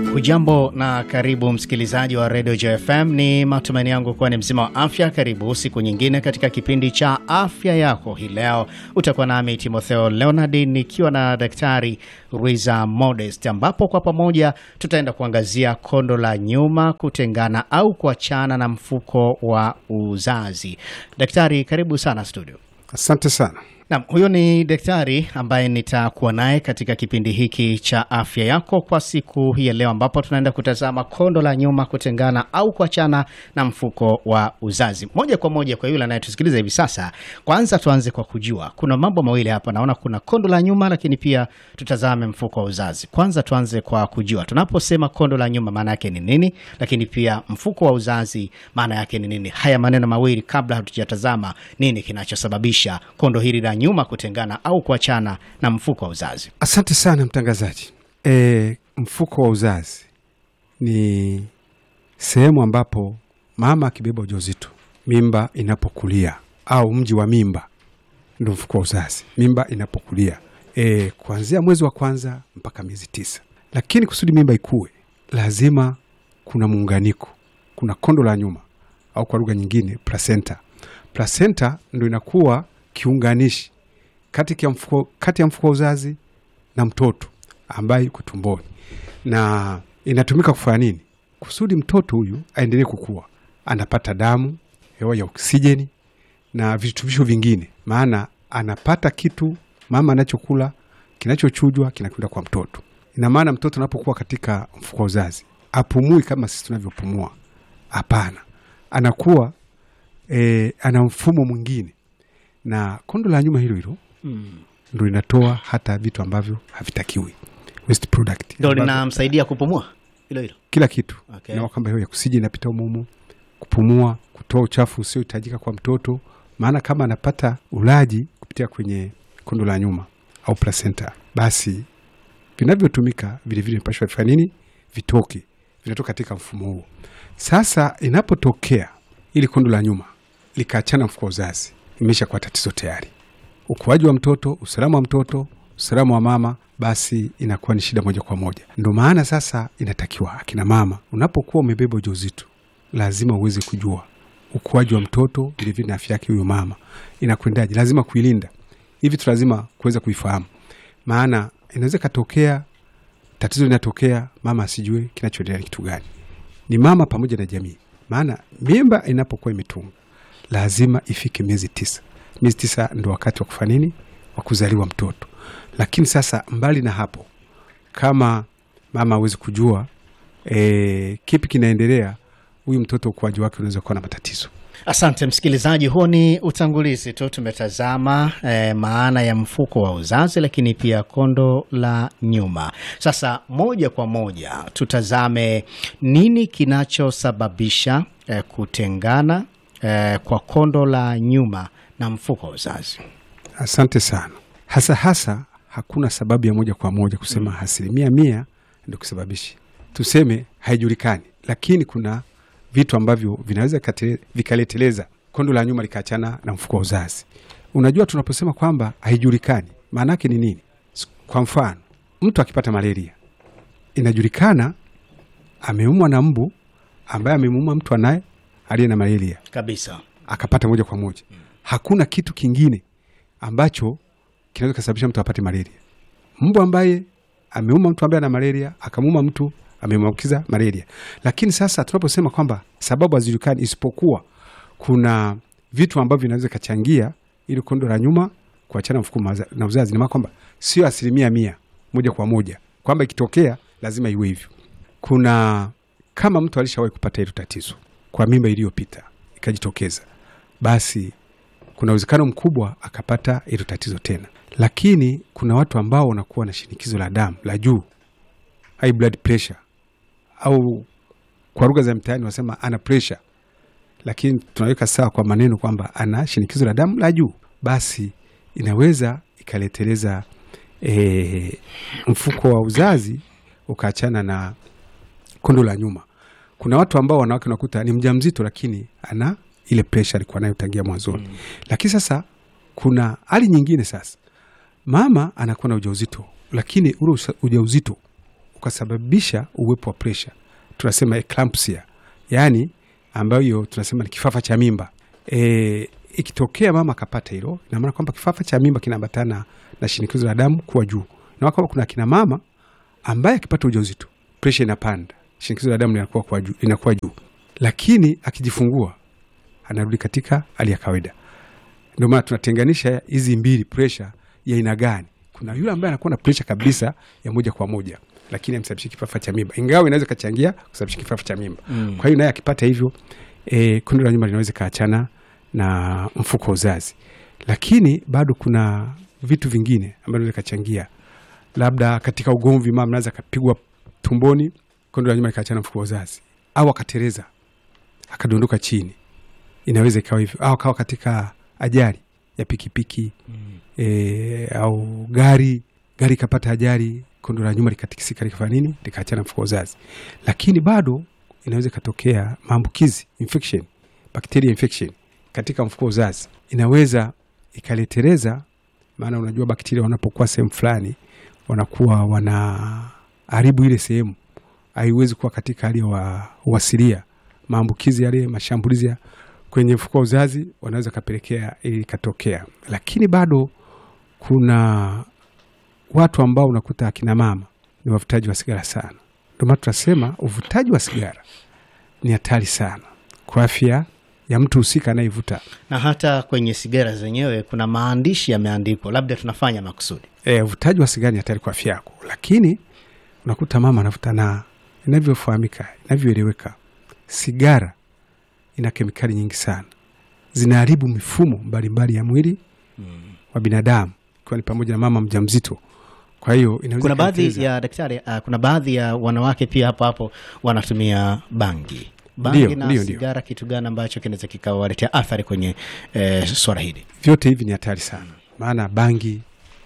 Hujambo na karibu msikilizaji wa redio JFM. Ni matumaini yangu kuwa ni mzima wa afya. Karibu siku nyingine katika kipindi cha afya yako. Hii leo utakuwa nami Timotheo Leonard nikiwa na Daktari Ruiza Modest, ambapo kwa pamoja tutaenda kuangazia kondo la nyuma, kutengana au kuachana na mfuko wa uzazi. Daktari, karibu sana studio. Asante sana. Naam, huyo ni daktari ambaye nitakuwa naye katika kipindi hiki cha afya yako kwa siku hii ya leo, ambapo tunaenda kutazama kondo la nyuma, kutengana au kuachana na mfuko wa uzazi. Moja kwa moja kwa yule anayetusikiliza hivi sasa, kwanza tuanze kwa kujua kuna mambo mawili hapa. Naona kuna kondo la nyuma, lakini pia tutazame mfuko wa uzazi. Kwanza tuanze kwa kujua tunaposema kondo la nyuma maana yake ni nini, lakini pia mfuko wa uzazi maana yake ni nini. Haya maneno mawili kabla hatujatazama nini kinachosababisha kondo hili la nyuma kutengana au kuachana na mfuko wa uzazi. Asante sana mtangazaji. E, mfuko wa uzazi ni sehemu ambapo mama akibeba ujauzito, mimba inapokulia au mji wa mimba ndo mfuko wa uzazi, mimba inapokulia e, kuanzia mwezi wa kwanza mpaka miezi tisa. Lakini kusudi mimba ikue, lazima kuna muunganiko, kuna kondo la nyuma au kwa lugha nyingine placenta. Placenta ndo inakuwa kiunganishi kati ya mfuko, kati ya mfuko wa uzazi na mtoto ambaye yuko tumboni, na inatumika kufanya nini? Kusudi mtoto huyu aendelee kukua, anapata damu, hewa ya oksijeni na virutubisho vingine, maana anapata kitu mama anachokula kinachochujwa kinakwenda kwa mtoto. Ina maana mtoto anapokuwa katika mfuko wa uzazi apumui kama sisi tunavyopumua, hapana, anakuwa e, ana mfumo mwingine, na kondo la nyuma hilo hilo ndo linatoa hata vitu ambavyo havitakiwi waste product, Ndo ambavyo- linamsaidia kupumua hilo hilo. kila kitu Okay. na kwamba hiyo ya kusija inapita umumu, kupumua, kutoa uchafu usiohitajika kwa mtoto, maana kama anapata ulaji kupitia kwenye kondo la nyuma au placenta, basi vinavyotumika vilevile vinapashwa vifanya nini? Vitoke, vinatoka katika mfumo huo. Sasa inapotokea ili kondo la nyuma likaachana mfuko wa uzazi, imesha kuwa tatizo tayari ukuaji wa mtoto, usalama wa mtoto, usalama wa mama, basi inakuwa ni shida moja kwa moja. Ndo maana sasa inatakiwa akina mama, unapokuwa umebeba ujauzito, lazima uweze kujua ukuaji wa mtoto, vilevile na afya yake huyo mama inakwendaje, lazima kuilinda. Hivi tu lazima kuweza kuifahamu, maana inaweza ikatokea tatizo linatokea, mama asijue kinachoendelea ni kitu gani. Ni mama pamoja na jamii, maana mimba inapokuwa imetunga lazima ifike miezi tisa. Miezi tisa ndo wakati wa kufanya nini, wa kuzaliwa mtoto. Lakini sasa mbali na hapo, kama mama hawezi kujua e, kipi kinaendelea, huyu mtoto ukuaji wake unaweza kuwa na matatizo. Asante msikilizaji, huo ni utangulizi tu. Tumetazama eh, maana ya mfuko wa uzazi, lakini pia kondo la nyuma. Sasa moja kwa moja tutazame nini kinachosababisha eh, kutengana eh, kwa kondo la nyuma na mfuko wa uzazi. Asante sana. Hasa hasa hakuna sababu ya moja kwa moja kusema asilimia mia ndio kusababishi, tuseme haijulikani, lakini kuna vitu ambavyo vinaweza kate- vikaleteleza kondo la nyuma likaachana na mfuko wa uzazi. Unajua, tunaposema kwamba haijulikani, maana yake ni nini? S- Kwa mfano, mtu akipata malaria, inajulikana ameumwa na mbu ambaye amemuuma mtu anaye aliye na malaria Kabisa. akapata moja kwa moja. Hakuna kitu kingine ambacho kinaweza kusababisha mtu apate malaria. Mbu ambaye ameuma mtu ambaye ana malaria akamuuma mtu amemwambukiza malaria. Lakini sasa tunaposema kwamba sababu hazijulikani, isipokuwa kuna vitu ambavyo vinaweza kachangia ili kondo la nyuma kuachana mfuko maza- na uzazi, ni maana kwamba sio asilimia mia moja kwa moja kwamba ikitokea lazima iwe hivyo. Kuna kama mtu alishawahi kupata hilo tatizo kwa mimba iliyopita ikajitokeza, basi kuna uwezekano mkubwa akapata hilo tatizo tena. Lakini kuna watu ambao wanakuwa na shinikizo la damu la juu, high blood pressure, au kwa lugha za mtaani wanasema ana pressure, lakini tunaweka sawa kwa maneno kwamba ana shinikizo la damu la juu, basi inaweza ikaleteleza e, mfuko wa uzazi ukaachana na kondo la nyuma. Kuna watu ambao wanawake unakuta ni mjamzito, lakini ana ile presha alikuwa nayo tangia mwanzoni mm. Lakini sasa kuna hali nyingine, sasa mama anakuwa na ujauzito, lakini ule usa- ujauzito ukasababisha uwepo wa presha, tunasema eclampsia, yaani ambayo tunasema ni kifafa cha mimba. E, ikitokea mama akapata hilo, ina maana kwamba kifafa cha mimba kinaambatana na shinikizo la damu kuwa juu, na kwamba kuna kina mama ambaye akipata ujauzito presha inapanda, shinikizo la damu linakuwa kwa juu, linakuwa juu, lakini akijifungua anarudi katika hali ya kawaida. Ndio maana tunatenganisha hizi mbili, presha ya aina gani. Kuna yule ambaye anakuwa na presha kabisa ya moja kwa moja, lakini amsababishi kifafa cha mimba, ingawa inaweza kachangia kusababisha kifafa cha mimba. Kwa hiyo naye akipata hivyo e, kondo la nyuma linaweza kaachana na mfuko wa uzazi, lakini bado kuna vitu vingine ambavyo vinaweza kachangia, labda katika ugomvi, mama anaweza akapigwa tumboni, kondo la nyuma likaachana na mfuko wa uzazi, au akatereza akadondoka chini, inaweza ikawa hivyo, au akawa katika ajali ya pikipiki e, au gari gari ikapata ajali, kondo la nyuma likatikisika, likafanya nini, likaachana mfuko wa uzazi. Lakini bado inaweza ikatokea maambukizi infection, bacteria infection katika mfuko wa uzazi, inaweza ikaletereza. Maana unajua bakteria wanapokuwa sehemu fulani wanakuwa wanaharibu ile sehemu, haiwezi kuwa katika hali ya wa- uasilia. Maambukizi yale, mashambulizi ya kwenye mfuko wa uzazi wanaweza kapelekea ili likatokea, lakini bado kuna watu ambao unakuta akina mama ni wavutaji wa sigara sana. Ndio maana tunasema uvutaji wa sigara ni hatari sana kwa afya ya mtu husika anayevuta. na hata kwenye sigara zenyewe kuna maandishi yameandikwa, labda tunafanya makusudi. E, uvutaji wa sigara ni hatari kwa afya yako, lakini unakuta mama anavuta, na inavyofahamika, inavyoeleweka, sigara ina kemikali nyingi sana, zinaharibu mifumo mbalimbali ya mwili wa binadamu, ikiwa ni pamoja na mama mjamzito. Kwa hiyo inaweza Kuna baadhi ikaleteleza- ya daktari, uh, kuna baadhi ya wanawake pia hapo hapo wanatumia bangi. Bangi Ndio, na ndio, ndio. sigara, kitu gani ambacho kinaweza kikawaletea athari kwenye eh, swala hili? vyote hivi ni hatari sana, maana bangi,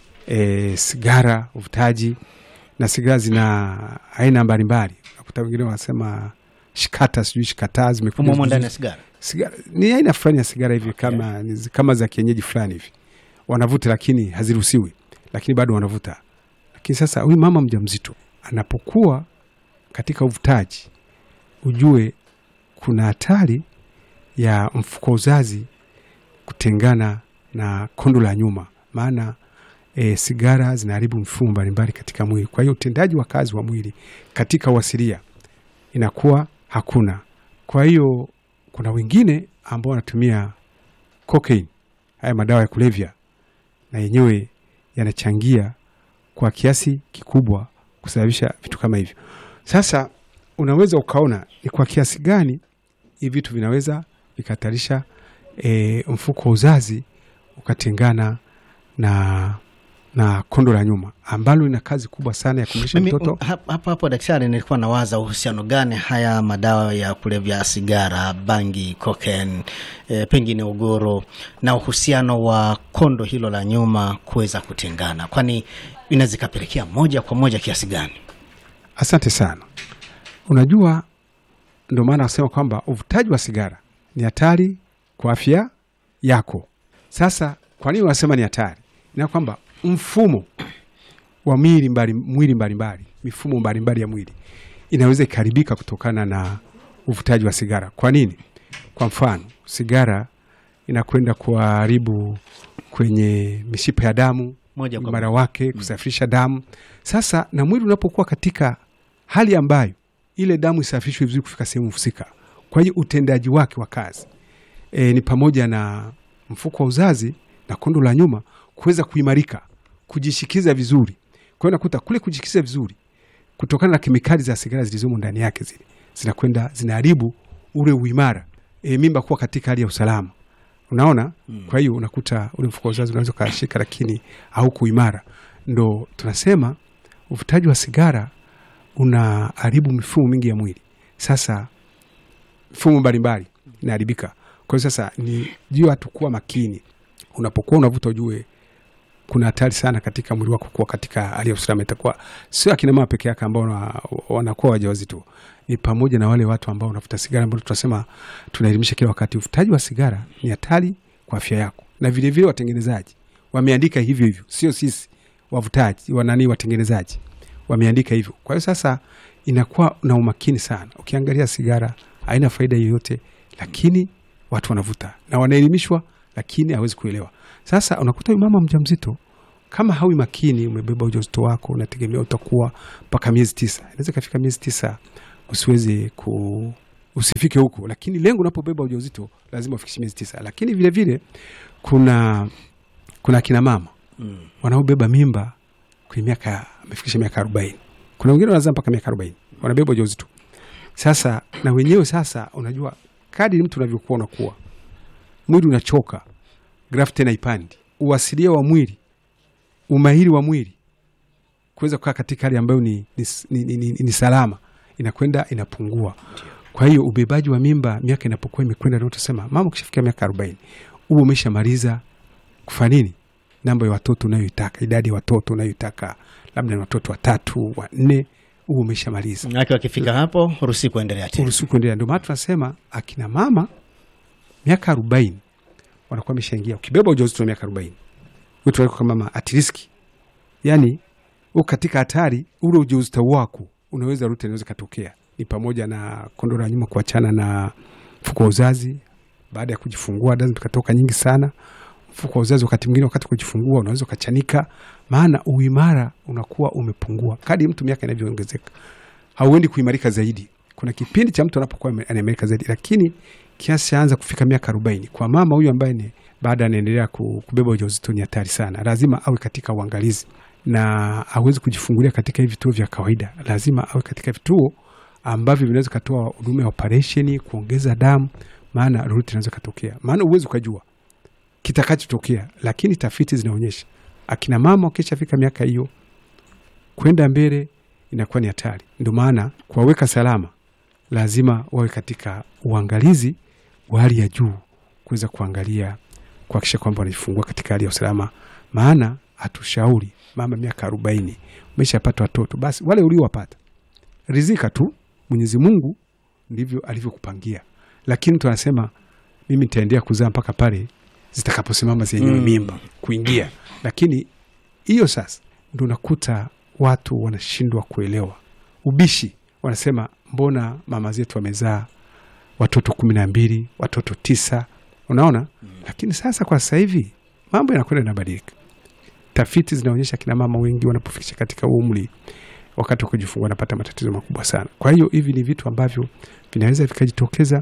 e, sigara, uvutaji na sigara zina aina mbalimbali. Unakuta wengine wanasema shikata, sijui shikataa zimekuja Humo ndani ya juzi. sigara sigara ni aina fulani ya sigara hivi kama, ni- kama za kienyeji fulani hivi wanavuta, lakini haziruhusiwi, lakini bado wanavuta. Lakini sasa huyu mama mjamzito anapokuwa katika uvutaji, ujue kuna hatari ya mfuko wa uzazi kutengana na kondo la nyuma, maana e, sigara zinaharibu mifumo mbalimbali katika mwili. Kwa hiyo utendaji wa kazi wa mwili katika uasilia inakuwa hakuna. Kwa hiyo kuna wengine ambao wanatumia cocaine, haya madawa ya kulevya, na yenyewe yanachangia kwa kiasi kikubwa kusababisha vitu kama hivyo. Sasa unaweza ukaona ni kwa kiasi gani hivi vitu vinaweza vikahatarisha e, mfuko wa uzazi ukatengana na na kondo la nyuma ambalo lina kazi kubwa sana ya kumlisha Mimi mtoto. um, hap- hapo hapo daktari, nilikuwa nawaza uhusiano gani haya madawa ya kulevya, sigara, bangi, cocaine, e, pengine ugoro na uhusiano wa kondo hilo la nyuma kuweza kutengana, kwani inaweza ikapelekea moja kwa moja kiasi gani? Asante sana. Unajua, ndio maana nasema kwamba uvutaji wa sigara ni hatari kwa afya yako. Sasa kwa nini wanasema ni hatari? Na kwamba mfumo wa mwili mbali, mwili mbalimbali, mifumo mbalimbali ya mwili inaweza ikaharibika kutokana na uvutaji wa sigara. Kwa nini? Kwa mfano, sigara inakwenda kuharibu kwenye mishipa ya damu Moja kwa imara wake kusafirisha damu. Sasa na mwili unapokuwa katika hali ambayo ile damu isafirishwe vizuri kufika sehemu husika, kwa hiyo utendaji wake wa kazi e, ni pamoja na mfuko wa uzazi na kondo la nyuma kuweza kuimarika, kujishikiza vizuri. Kwa hiyo nakuta kule kujishikiza vizuri kutokana na kemikali za sigara zilizomo ndani yake, zile zinakwenda zinaharibu ule uimara, e, mimba kuwa katika hali ya usalama unaona mm. Kwa hiyo unakuta ule mfuko wa uzazi unaweza ukashika, lakini hauko imara. Ndo tunasema uvutaji wa sigara unaharibu mifumo mingi ya mwili. Sasa mifumo mbalimbali inaharibika. Kwa hiyo sasa ni juu watu kuwa makini, unapokuwa unavuta ujue kuna hatari sana katika mwili wako kuwa katika hali ya usalama. Itakuwa sio akina mama peke yake ambao wana- wanakuwa wajawazito, ni pamoja na wale watu ambao wanavuta sigara, ambao tunasema tunaelimisha kila wakati, uvutaji wa sigara ni hatari kwa afya yako, na vilevile watengenezaji wameandika hivyo hivyo, sio sisi wavutaji wanani, watengenezaji wameandika hivyo. Kwa hiyo sasa inakuwa na umakini sana. Ukiangalia sigara haina faida yoyote, lakini watu wanavuta na wanaelimishwa, lakini hawezi kuelewa. Sasa unakuta huyu mama mjamzito kama hawi makini, umebeba ujauzito wako, unategemea utakuwa mpaka miezi tisa, inaweza ikafika miezi tisa usiweze ku usifike huko, lakini lengo unapobeba ujauzito lazima ufikishe miezi tisa. Lakini vile vile kuna kuna akina mama Mm. wanaobeba mimba kwenye miaka amefikisha miaka arobaini. Kuna wengine wanazaa mpaka miaka arobaini wanabeba ujauzito. Sasa na wenyewe sasa, unajua kadri mtu unavyokuwa unakuwa, mwili unachoka, grafu tena ipandi, uasilia wa mwili, umahiri wa mwili kuweza kukaa katika hali ambayo ni, ni, ni, ni, ni, ni salama inakwenda inapungua. Kwa hiyo ubebaji wa mimba miaka inapokuwa imekwenda, ndio tusema mama, ukishafikia miaka arobaini huo umeshamaliza kufanya nini, namba ya watoto unayoitaka, idadi ya watoto unayoitaka, labda ni watoto watatu wanne, huo umeshamaliza Manake wakifika hapo ruhusi kuendelea tena. uruhusu kuendelea. Ndio maana tunasema akina mama miaka arobaini wanakuwa wameshaingia. Ukibeba ujauzito wa miaka arobaini wetu wako kama mama at risk, yani uko katika hatari. Ule ujauzito wako unaweza rute, inaweza katokea ni pamoja na kondo la nyuma kuachana na mfuko wa uzazi baada ya kujifungua, damu zikatoka nyingi sana. Mfuko wa uzazi wakati mwingine, wakati kujifungua unaweza ukachanika, maana uimara unakuwa umepungua kadri mtu miaka inavyoongezeka hauendi kuimarika zaidi. Kuna kipindi cha mtu anapokuwa ame- anaimarika zaidi, lakini kiasi chaanza kufika miaka arobaini kwa mama huyu ambaye ni baada anaendelea ku- kubeba ujauzito ni hatari sana. Lazima awe katika uangalizi na awezi kujifungulia katika hivi vituo vya kawaida. Lazima awe katika vituo ambavyo vinaweza katoa huduma ya operesheni, kuongeza damu, maana lolote inaweza katokea, maana uwezi ukajua kitakachotokea, lakini tafiti zinaonyesha akina mama wakishafika miaka hiyo kwenda mbele inakuwa ni hatari. Ndio maana kuwaweka salama, lazima wawe katika uangalizi wa hali ya juu, kuweza kuangalia kuhakikisha kwamba wanajifungua katika hali ya usalama. Maana hatushauri mama miaka arobaini umeshapata watoto, basi wale uliowapata rizika tu, Mwenyezi Mungu ndivyo alivyokupangia, lakini mtu anasema mimi nitaendelea kuzaa mpaka pale zitakaposimama zenyewe Mm. mimba kuingia, lakini hiyo sasa ndo unakuta watu wanashindwa kuelewa ubishi. Wanasema mbona mama zetu wamezaa watoto kumi na mbili watoto tisa unaona lakini sasa kwa sasa hivi mambo yanakwenda yanabadilika. Tafiti zinaonyesha kina mama wengi wanapofikisha katika umri wakati wa kujifungua wanapata matatizo makubwa sana. Kwa hiyo hivi ni vitu ambavyo vinaweza vikajitokeza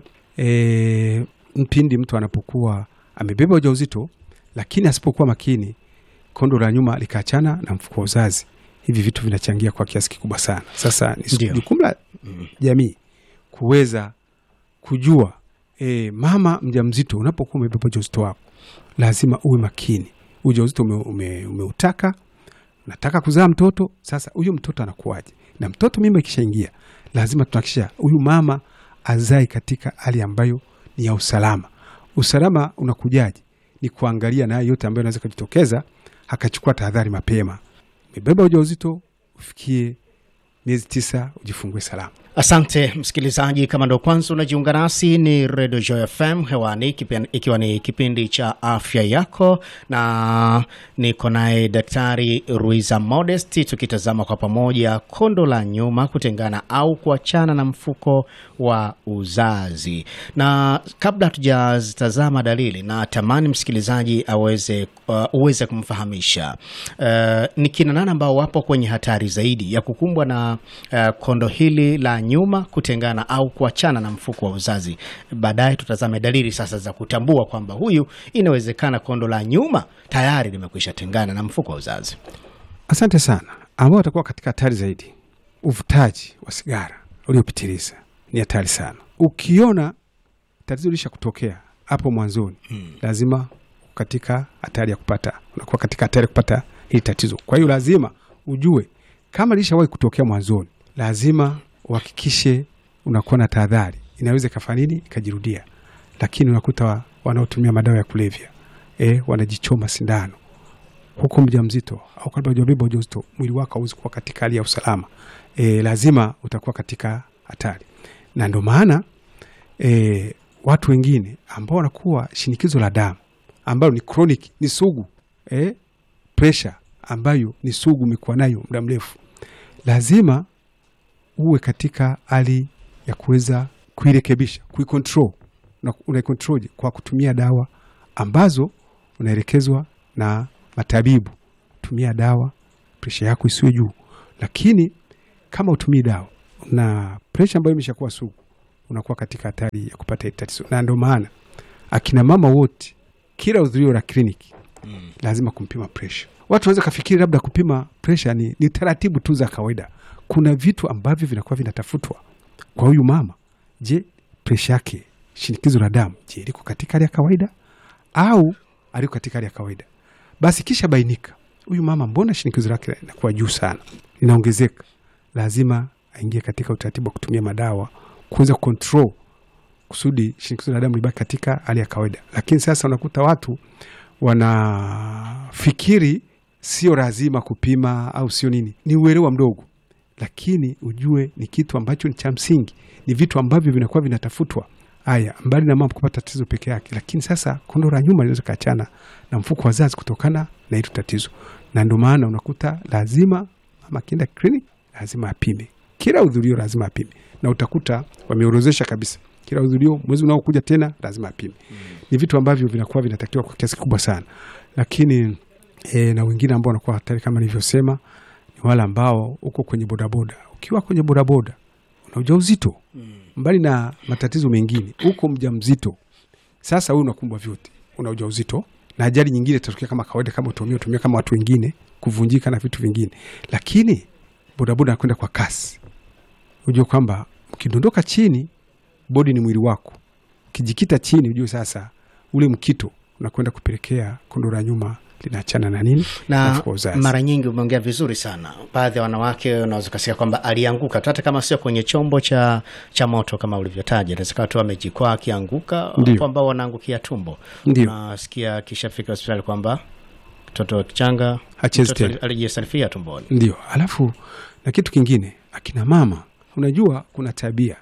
e, mpindi mtu anapokuwa amebeba ujauzito, lakini asipokuwa makini, kondo la nyuma likaachana na mfuko wa uzazi. Hivi vitu vinachangia kwa kiasi kikubwa sana. Sasa ni Ndio. jukumu la jamii kuweza kujua e, mama mjamzito, unapokuwa umebeba ujauzito wako lazima uwe makini. Ujauzito ume, ume, umeutaka nataka kuzaa mtoto. Sasa huyu mtoto anakuwaje? Na mtoto mimba ikishaingia, lazima tunahakikisha huyu mama azae katika hali ambayo ni ya usalama. Usalama unakujaje? Ni kuangalia na haya yote ambayo inaweza kujitokeza, akachukua tahadhari mapema. Umebeba ujauzito, ufikie miezi tisa, ujifungue salama. Asante msikilizaji, kama ndo kwanza unajiunga nasi, ni Radio Joy FM hewani, kipi- ikiwa ni kipindi cha afya yako, na niko naye Daktari Ruiza Modest, tukitazama kwa pamoja kondo la nyuma kutengana au kuachana na mfuko wa uzazi. Na kabla hatujazitazama dalili, na tamani msikilizaji aweze uh, uweze kumfahamisha uh, ni kina nani ambao wapo kwenye hatari zaidi ya kukumbwa na uh, kondo hili la nyuma kutengana au kuachana na mfuko wa uzazi. Baadaye tutazame dalili sasa za kutambua kwamba huyu inawezekana kondo la nyuma tayari limekwisha tengana na mfuko wa uzazi. Asante sana. Ambao watakuwa katika hatari zaidi, uvutaji wa sigara uliopitiliza ni hatari sana. Ukiona tatizo lisha kutokea hapo mwanzoni, lazima katika hatari ya kupata, unakuwa katika hatari ya kupata hili tatizo. Kwa hiyo lazima ujue kama lishawahi kutokea mwanzoni, lazima uhakikishe unakuwa na tahadhari. Inaweza ikafanya nini, ikajirudia. Lakini unakuta wa- wanaotumia madawa ya kulevya eh, wanajichoma sindano huko mjamzito au kabla hujabeba ujauzito, mwili wako hauwezi kuwa katika hali ya usalama e, lazima utakuwa katika hatari, na ndio maana e, watu wengine ambao wanakuwa shinikizo la damu ambalo ni chronic, ni sugu e, pressure ambayo ni sugu, umekuwa nayo muda mrefu, lazima uwe katika hali ya kuweza kuirekebisha, kuikontrol. Na unaikontrolje? Kwa kutumia dawa ambazo unaelekezwa na matabibu. Tumia dawa, presha yako isiwe juu. Lakini kama utumii dawa na presha ambayo imeshakuwa sugu, unakuwa katika hatari ya kupata hili tatizo, na ndio maana akina mama wote kila udhurio la kliniki lazima kumpima presha. Watu wanaweza kafikiri labda kupima presha ni, ni taratibu tu za kawaida. Kuna vitu ambavyo vinakuwa vinatafutwa kwa huyu mama. Je, presha yake, shinikizo la damu, je, liko katika hali ya kawaida au aliko katika hali ya kawaida? Basi kisha bainika, huyu mama, mbona shinikizo lake linakuwa juu sana, linaongezeka, lazima aingie katika utaratibu wa kutumia madawa kuweza control kusudi shinikizo la damu libaki katika hali ya kawaida. Lakini sasa unakuta watu wanafikiri sio lazima kupima au sio nini, ni uelewa mdogo, lakini ujue ni kitu ambacho ni cha msingi, ni vitu ambavyo vinakuwa vinatafutwa. Haya, mbali na mama kupata tatizo peke yake, lakini sasa kondo la nyuma linaweza kaachana na mfuko wa zazi kutokana na hilo tatizo, na ndio maana unakuta lazima mama akienda kliniki lazima apime, kila udhurio lazima apime, na utakuta wameorozesha kabisa kila udhurio, mwezi unaokuja tena lazima apime. Ni vitu ambavyo vinakuwa vinatakiwa kwa kiasi kikubwa sana, lakini e, na wengine ambao wanakuwa hatari kama nilivyosema ni wale ambao uko kwenye bodaboda. Ukiwa kwenye bodaboda una ujauzito, mbali na matatizo mengine, uko mjamzito. Sasa wewe unakumbwa vyote, una ujauzito na ajali nyingine itatokea kama kawaida, kama utumia utumia kama watu wengine, kuvunjika na vitu vingine, lakini bodaboda anakwenda kwa kasi. Ujue kwamba ukidondoka chini, bodi ni mwili wako, ukijikita chini, ujue sasa ule mkito unakwenda kupelekea kondo la nyuma linaachana na nini na mfuko wa uzazi. mara nyingi umeongea vizuri sana. Baadhi ya wanawake unaweza ukasikia kwamba alianguka tu, hata kama sio kwenye chombo cha, cha moto kama ulivyotaja, inawezekana tu amejikwaa akianguka, Ndio. wapo ambao wanaangukia tumbo. Ndio. Unasikia akishafika hospitali kwamba mtoto kichanga Hachezi mtoto tena. alijisalifia tumboni. Ndio, alafu na kitu kingine, akina mama, unajua kuna tabia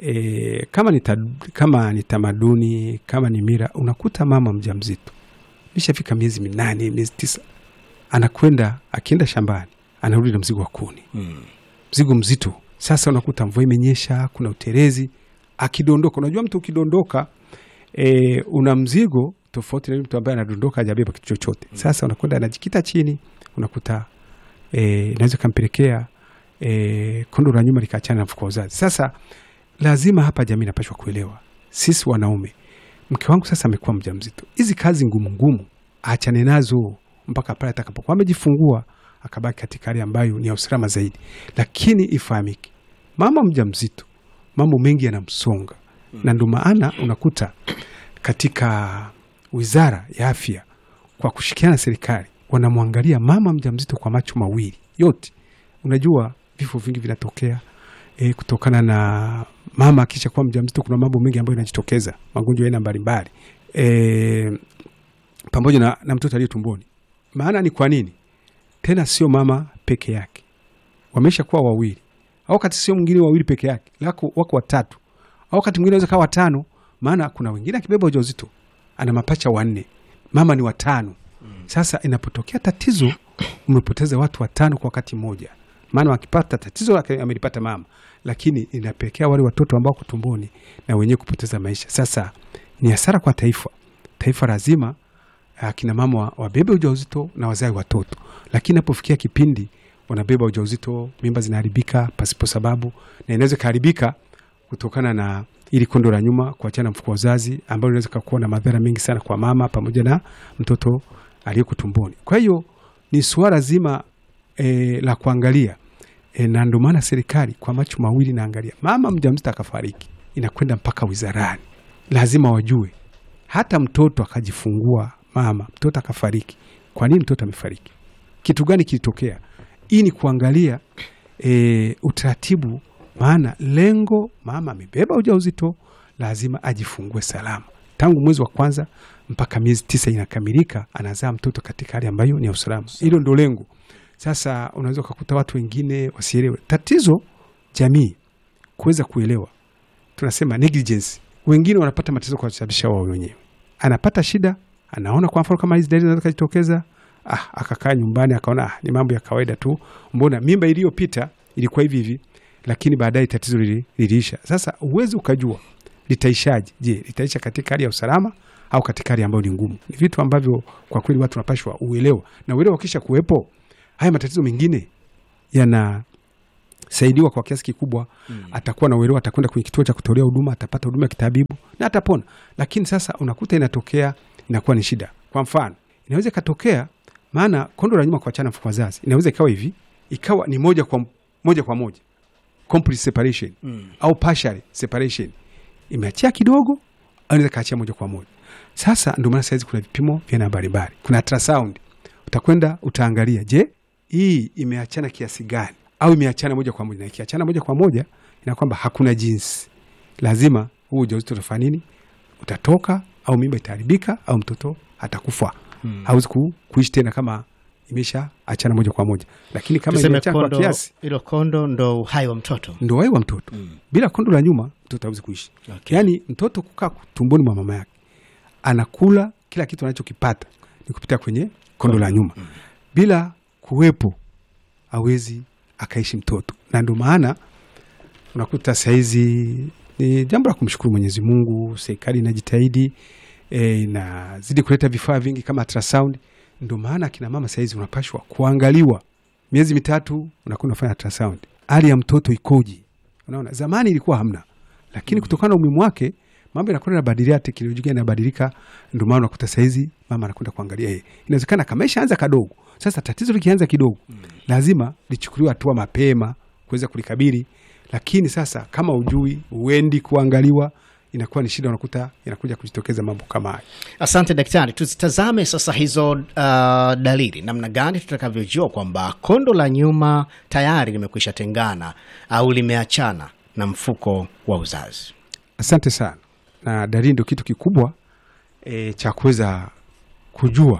e, kama ni, ta, kama ni tamaduni kama ni mira, unakuta mama mjamzito mishafika miezi minane miezi tisa, anakwenda akienda shambani anarudi na mzigo wa kuni, mzigo mzito. Sasa unakuta mvua imenyesha, kuna uterezi, akidondoka. Unajua mtu ukidondoka e, una mzigo tofauti na yule mtu ambaye anadondoka hajabeba kitu chochote. Sasa unakwenda anajikita chini, unakuta e, inaweza kampelekea e, kondo la nyuma likaachana na mfuko wa uzazi. Sasa lazima hapa jamii inapashwa kuelewa, sisi wanaume, mke wangu sasa amekuwa mjamzito, hizi kazi ngumu ngumu aachane nazo mpaka pale atakapokuwa amejifungua, akabaki katika hali ambayo ni ya usalama zaidi. Lakini ifahamike, mama mjamzito mambo mengi yanamsonga, na ndio maana unakuta katika wizara ya afya kwa kushirikiana na serikali wanamwangalia mama mjamzito kwa macho mawili yote. Unajua vifo vingi vinatokea e, kutokana na mama akisha kuwa mjamzito. Kuna mambo mengi ambayo yanajitokeza, magonjwa ya aina mbalimbali e, pamoja na, na mtoto aliye tumboni. Maana ni kwa nini tena? Sio mama peke yake, wamesha kuwa wawili, au wakati sio mwingine wawili peke yake, lako wako watatu, au wakati mwingine aweza kawa watano. Maana kuna wengine akibeba ujauzito ana mapacha wanne, mama ni watano. Sasa inapotokea tatizo, umepoteza watu watano kwa wakati mmoja. Maana wakipata tatizo ake- amelipata mama, lakini inapelekea wale watoto ambao wako tumboni na wenyewe kupoteza maisha. Sasa ni hasara kwa taifa. Taifa lazima akina mama wa- wabebe ujauzito na wazae watoto, lakini inapofikia kipindi wanabeba ujauzito, mimba zinaharibika pasipo sababu, na inaweza ikaharibika kutokana na ili kondo la nyuma kuachana na mfuko wa uzazi, ambalo inaweza kuwa na madhara mengi sana kwa mama pamoja na mtoto aliyeko tumboni. Kwa hiyo ni suala zima e, la kuangalia e, na ndio maana serikali kwa macho mawili naangalia, mama mjamzito akafariki, inakwenda mpaka wizarani, lazima wajue hata mtoto akajifungua mama, mtoto akafariki, kwa nini mtoto amefariki? Kitu gani kilitokea? Hii ni kuangalia e, utaratibu, maana lengo mama amebeba ujauzito, lazima ajifungue salama tangu mwezi wa kwanza mpaka miezi tisa inakamilika, anazaa mtoto katika hali ambayo ni ya usalama. Hilo ndo lengo. Sasa unaweza ukakuta watu wengine wasielewe tatizo, jamii kuweza kuelewa, tunasema negligence. Wengine wanapata matatizo kwa kusababisha wao wenyewe, anapata shida, anaona kwa mfano kama hizi dalili zinaweza kujitokeza, ah, akakaa nyumbani akaona ah, ni mambo ya kawaida tu, mbona mimba iliyopita ilikuwa hivi hivi, lakini baadaye tatizo lili- liliisha. Sasa huwezi ukajua litaishaje. Je, litaisha katika hali ya usalama au katika hali ambayo ni ngumu? Ni vitu ambavyo kwa kweli watu wanapashwa uelewa, na uelewa ukisha kuwepo, haya matatizo mengine yanasaidiwa kwa kiasi kikubwa. Atakuwa na uelewa, atakwenda kwenye kituo cha kutolea huduma, atapata huduma ya kitabibu na atapona. Lakini sasa unakuta inatokea, inakuwa ni shida. Kwa mfano, inaweza ikatokea, maana kondo la nyuma kuachana mfuko wa zazi inaweza ikawa hivi, ikawa ni moja kwa moja kwa moja complete separation au partial separation, imeachia kidogo au inaweza kaachia moja kwa moja. Sasa ndio maana saizi kuna vipimo vya aina mbalimbali, kuna ultrasound, utakwenda utaangalia, je, hii imeachana kiasi gani au imeachana moja kwa moja. Na ikiachana moja kwa moja, ina kwamba hakuna jinsi, lazima huu ujauzito utafanya nini, utatoka au mimba itaharibika au mtoto atakufa, hawezi ku, kuishi tena kama imesha achana moja kwa moja. Lakini kama Tuseme imeachana kwa kondo, kiasi hilo kondo ndo uhai wa mtoto. ndo wai wa mtoto bila kondo la nyuma mtoto hawezi kuishi. Okay. Yaani mtoto kukaa tumboni mwa mama yake anakula kila kitu anachokipata ni kupitia kwenye kondo la nyuma, bila kuwepo hawezi akaishi mtoto, na ndio maana unakuta saizi ni jambo la kumshukuru Mwenyezi Mungu, serikali inajitahidi e, inazidi kuleta vifaa vingi kama ultrasound. Ndio maana akina mama saizi unapashwa kuangaliwa miezi mitatu, unakuwa unafanya ultrasound, hali ya mtoto ikoje. Unaona, zamani ilikuwa hamna, lakini kutokana na umuhimu wake mambo yanakwenda yanabadilika, teknolojia inabadilika. Ndio maana unakuta saizi mama anakwenda kuangalia yeye, inawezekana kama ishaanza kadogo. Sasa tatizo likianza kidogo, lazima lichukuliwe hatua mapema kuweza kulikabili. Lakini sasa kama ujui, uendi kuangaliwa, inakuwa ni shida, unakuta inakuja kujitokeza mambo kama haya. Asante daktari, tuzitazame sasa hizo uh, dalili, namna gani tutakavyojua kwamba kondo la nyuma tayari limekwisha tengana au limeachana na mfuko wa uzazi. Asante sana. Na dalili ndio kitu kikubwa e, cha kuweza kujua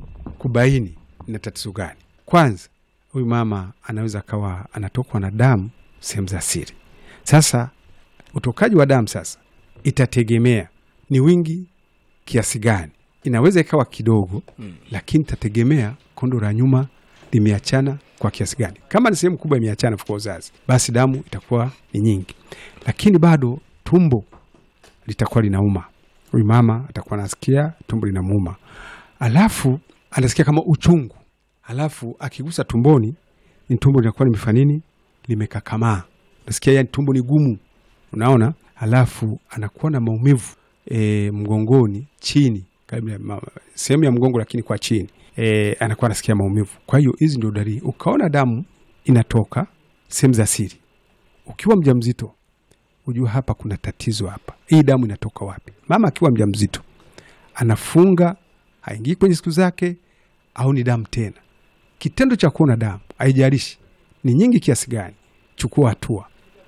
kubaini na tatizo gani. Kwanza, huyu mama anaweza akawa anatokwa na damu sehemu za siri. Sasa utokaji wa damu sasa itategemea ni wingi kiasi gani. Inaweza ikawa kidogo mm, lakini itategemea kondo la nyuma limeachana kwa kiasi gani. Kama ni sehemu kubwa imeachana mfuko wa uzazi, basi damu itakuwa ni nyingi, lakini bado tumbo litakuwa linauma. Huyu mama atakuwa anasikia tumbo linamuuma, alafu anasikia kama uchungu, alafu akigusa tumboni ni tumbo linakuwa limefanya nini, limekakamaa, nasikia yani tumbo ni gumu, unaona. Alafu anakuwa na maumivu e, mgongoni chini, karibu na ma- sehemu ya mgongo, lakini kwa chini e, anakuwa anasikia maumivu. Kwa hiyo hizi ndio dalili. Ukaona damu inatoka sehemu za siri, ukiwa mjamzito ujue hapa kuna tatizo hapa. Hii damu inatoka wapi? Mama akiwa mjamzito anafunga, haingii kwenye siku zake, au ni damu tena. Kitendo cha kuona damu, haijalishi ni nyingi kiasi gani, chukua hatua,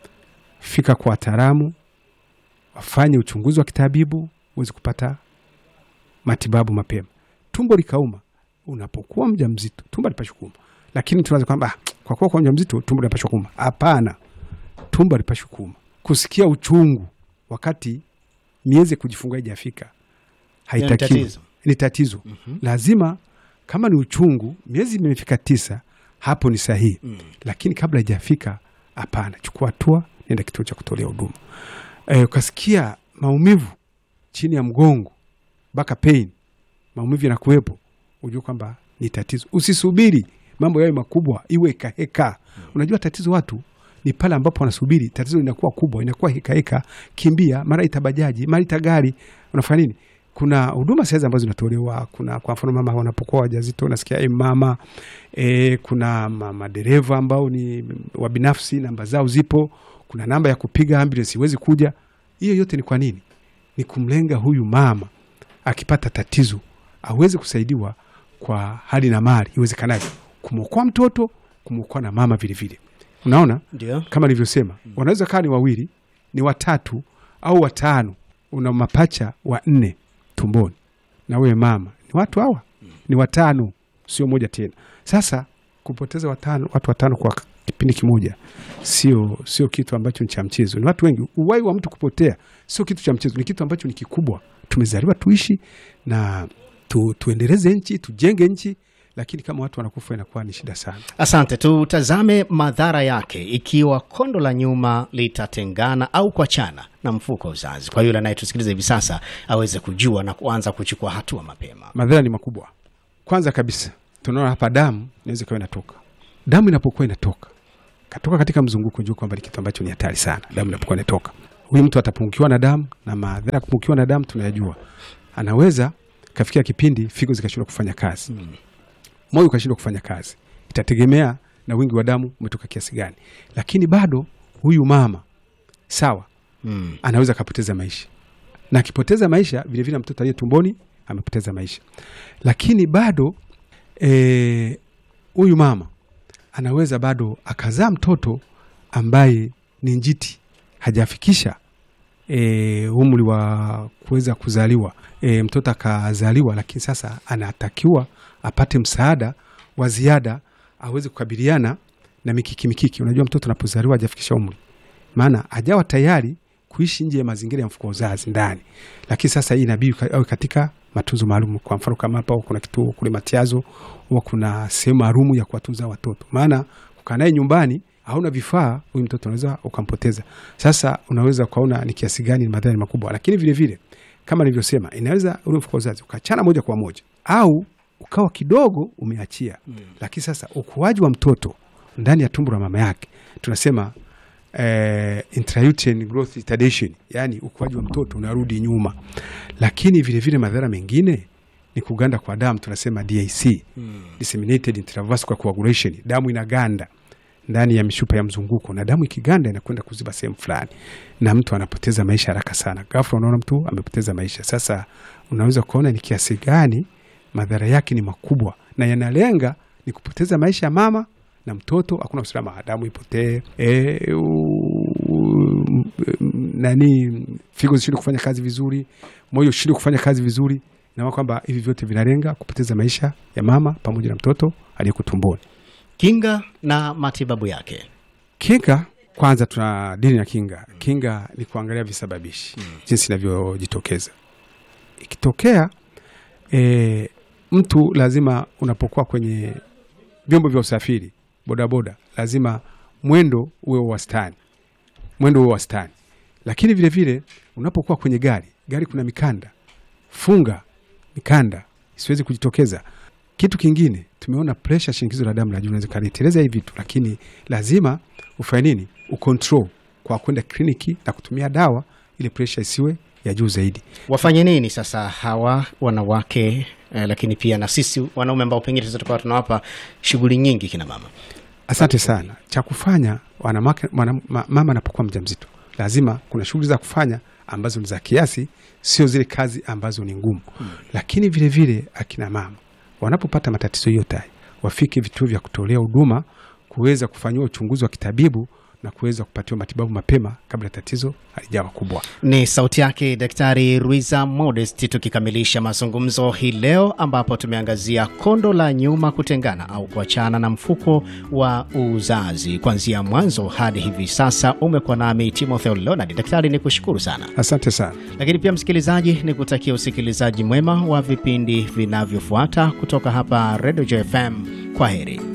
fika kwa wataalamu, wafanye uchunguzi wa kitabibu, uweze kupata matibabu mapema. Tumbo likauma, unapokuwa mjamzito, tumbo lipashwa kuuma, lakini tunaweza kwamba "Ah, kwa kuwa kwa mjamzito tumbo linapashwa kuuma. Hapana, tumbo halipashwi kuuma. Kusikia uchungu wakati miezi ya kujifungua haijafika haitakiwi, tatizo. ni tatizo. Lazima kama ni uchungu, miezi imefika tisa, hapo ni sahihi, lakini kabla haijafika, hapana, chukua hatua, nenda kituo cha kutolea huduma. Eh, ukasikia maumivu chini ya mgongo mpaka pain, maumivu yanakuwepo, ujue kwamba ni tatizo. Usisubiri mambo yawe makubwa, iwe hekaheka. Unajua tatizo watu ni pale ambapo wanasubiri tatizo linakuwa kubwa, inakuwa hekaheka, kimbia, mara itabajaji, mara ita gari, unafanya nini? Kuna huduma saizi ambazo zinatolewa. Kuna kwa mfano mama wanapokuwa wajazito, nasikia e, mama e, kuna ma- madereva ambao ni wa binafsi, namba zao zipo, kuna namba ya kupiga ambulance iwezi kuja. Hiyo yote ni kwa nini? Ni kumlenga huyu mama akipata tatizo aweze kusaidiwa kwa hali na mali iwezekanavyo, kumwokoa mtoto, kumwokoa na mama vilevile. Unaona, Ndio. kama nilivyosema, wanaweza kaa ni wawili, ni watatu au watano, una mapacha wa nne tumboni, na wewe mama, ni watu hawa ni watano, sio moja tena. Sasa kupoteza watano, watu watano kwa kipindi kimoja sio sio kitu ambacho ni cha mchezo. Ni watu wengi. Uwai wa mtu kupotea sio kitu cha mchezo, ni kitu ambacho ni kikubwa. Tumezaliwa tuishi na tu, tuendeleze nchi, tujenge nchi, lakini kama watu wanakufa inakuwa ni shida sana. Asante. Tutazame madhara yake ikiwa kondo la nyuma litatengana au kuachana na mfuko wa uzazi, kwa yule anayetusikiliza hivi sasa aweze kujua na kuanza kuchukua hatua mapema. Madhara ni makubwa. Kwanza kabisa tunaona hapa damu inaweza ikawa inatoka. Damu inapokuwa inatoka katoka katika mzunguko, jua kwamba ni kitu ambacho ni hatari sana. Damu inapokuwa inatoka, huyu mtu atapungukiwa na damu, na madhara ya kupungukiwa na damu tunayajua. Anaweza kafikia kipindi figo zikashindwa kufanya kazi, moyo ukashindwa kufanya kazi. Itategemea na wingi wa damu umetoka kiasi gani, lakini bado huyu mama sawa, Mm. anaweza akapoteza maisha, na akipoteza maisha vilevile mtoto aliye tumboni amepoteza maisha, lakini bado eh, huyu mama anaweza bado akazaa mtoto ambaye ni njiti, hajafikisha e, umri wa kuweza kuzaliwa e, mtoto akazaliwa, lakini sasa anatakiwa apate msaada wa ziada aweze kukabiliana na mikiki mikiki. Unajua, mtoto anapozaliwa hajafikisha umri, maana hajawa tayari kuishi nje ya mazingira ya mfuko wa uzazi ndani, lakini sasa hii inabidi ka- awe katika matunzo maalum. Kwa mfano kama hapa kuna kituo kule Matiazo, huwa kuna sehemu maalum ya kuwatunza watoto, maana kukaa naye nyumbani hauna vifaa, huyu mtoto unaweza ukampoteza. Sasa unaweza ukaona ni kiasi gani madhara ni makubwa, lakini vile vile kama nilivyosema, inaweza ule mfuko wa uzazi ukachana moja kwa moja au ukawa kidogo umeachia mm. Lakini sasa ukuaji wa mtoto ndani ya tumbo la mama yake tunasema eh, intrauterine growth retardation, yani ukuaji wa mtoto unarudi nyuma. Lakini vile vile madhara mengine ni kuganda kwa damu, tunasema DIC mm. disseminated intravascular coagulation, damu inaganda ndani ya mishupa ya mzunguko, na damu ikiganda inakwenda kuziba sehemu fulani, na mtu anapoteza maisha haraka sana. Ghafla unaona mtu amepoteza maisha. Sasa unaweza kuona ni kiasi gani madhara yake ni makubwa, na yanalenga ni kupoteza maisha ya mama na mtoto. Hakuna usalama, damu ipotee, e, u, nani figo zishindwe kufanya kazi vizuri, moyo ushindwe kufanya kazi vizuri, na kwamba hivi vyote vinalenga kupoteza maisha ya mama pamoja na mtoto aliyeko tumboni. Kinga na matibabu yake. Kinga kwanza, tuna dini ya kinga. Kinga ni kuangalia visababishi jinsi inavyojitokeza. Ikitokea e, mtu lazima, unapokuwa kwenye vyombo vya usafiri, bodaboda, lazima mwendo uwe wa wastani, mwendo uwe wa wastani. Lakini vile vile unapokuwa kwenye gari, gari kuna mikanda, funga mikanda isiwezi kujitokeza. Kitu kingine tumeona presha, shinikizo la damu la juu inaweza kaliteleza hivi vitu, lakini lazima ufanye nini? Ucontrol kwa kwenda kliniki na kutumia dawa ili presha isiwe ya juu zaidi. Wafanye nini sasa hawa wanawake eh, lakini pia na sisi wanaume ambao pengine tunaweza tukawa tunawapa shughuli nyingi kina mama? Asante sana. Cha kufanya wanawake, mwana, ma, mama anapokuwa mjamzito lazima kuna shughuli za kufanya ambazo ni za kiasi, sio zile kazi ambazo ni ngumu hmm. Lakini vile vile akina mama wanapopata matatizo yote haya wafike vituo vya kutolea huduma kuweza kufanyiwa uchunguzi wa kitabibu na kuweza kupatiwa matibabu mapema kabla tatizo halijawa kubwa. Ni sauti yake Daktari Ruiza Modest, tukikamilisha mazungumzo hii leo, ambapo tumeangazia kondo la nyuma kutengana au kuachana na mfuko wa uzazi. Kuanzia mwanzo hadi hivi sasa umekuwa nami Timotheo Leonard. Daktari, ni kushukuru sana, Asante sana. lakini pia msikilizaji, ni kutakia usikilizaji mwema wa vipindi vinavyofuata kutoka hapa Radio JFM. Kwa heri.